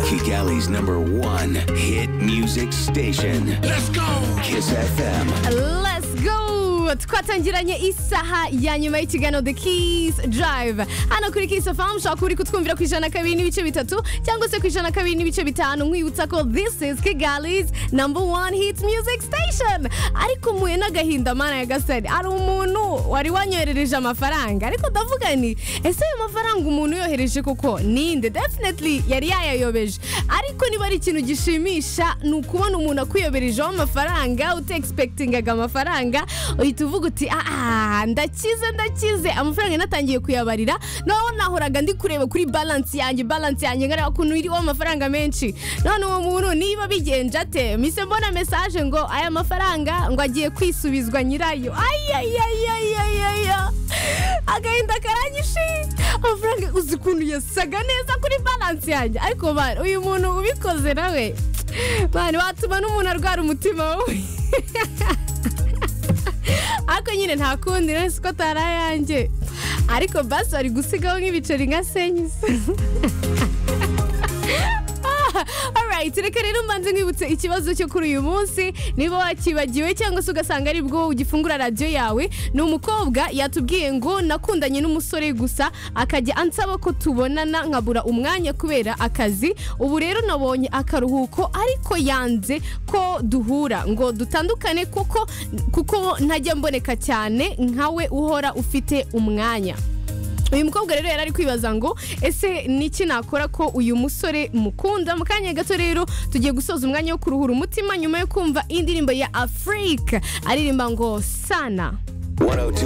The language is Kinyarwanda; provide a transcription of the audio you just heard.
Kigali's number one hit music station. Let's go! Kiss FM. Let's go! twatangiranye isaha ya nyuma y'ikiganiro The Keys Drive hano kuri Kiss FM ushobora kuba uri kutwumvira ku ijana na kabiri n'ibice bitatu cyangwa se ku ijana na kabiri n'ibice bitanu nkwibutsa ko this is Kigalis number one hit music station ariko muye n'agahinda mana ya gasari hari umuntu wari wanyoherereje amafaranga ariko ndavuga ni ese ayo mafaranga umuntu yohereje koko ninde definitely yari yayayobeje ariko niba ari ikintu gishimisha ni ukubona umuntu akuyoberejeho amafaranga utexpectingaga amafaranga uhita uvuga uti aha ndakize ndakize amafaranga natangiye kuyabarira noneho nahoraga ndi kureba kuri balance yanjye balance yanjye ngareba ukuntu iriho amafaranga menshi none uwo muntu niba bigenje ate mise mbona mesaje ngo aya mafaranga ngo agiye kwisubizwa nyirayo ayayayayayaya agahinda karanyishe amafaranga uzi ukuntu yasaga neza kuri balance yanjye ariko bana uyu muntu ubikoze nawe bana watuma n'umuntu arwara umutima wowe ariko nyine nta kundi nasi ko atari ayanjye ariko basi bari gusigaho nk'ibiceri nka senyise alright reka rero mbanze nkwibutse ikibazo cyo kuri uyu munsi niba wakibagiwe cyangwa se ugasanga ari bwo ugifungura radiyo yawe ni umukobwa yatubwiye ngo nakundanye n'umusore gusa akajya ansaba ko tubonana nkabura umwanya kubera akazi ubu rero nabonye akaruhuko ariko yanze ko duhura ngo dutandukane kuko kuko ntajya mboneka cyane nkawe uhora ufite umwanya uyu mukobwa rero yari ari kwibaza ngo ese niki nakora ko uyu musore mukunda mu kanya gato rero tugiye gusoza umwanya wo kuruhura umutima nyuma yo kumva indirimbo ya afurika aririmba ngo sana 102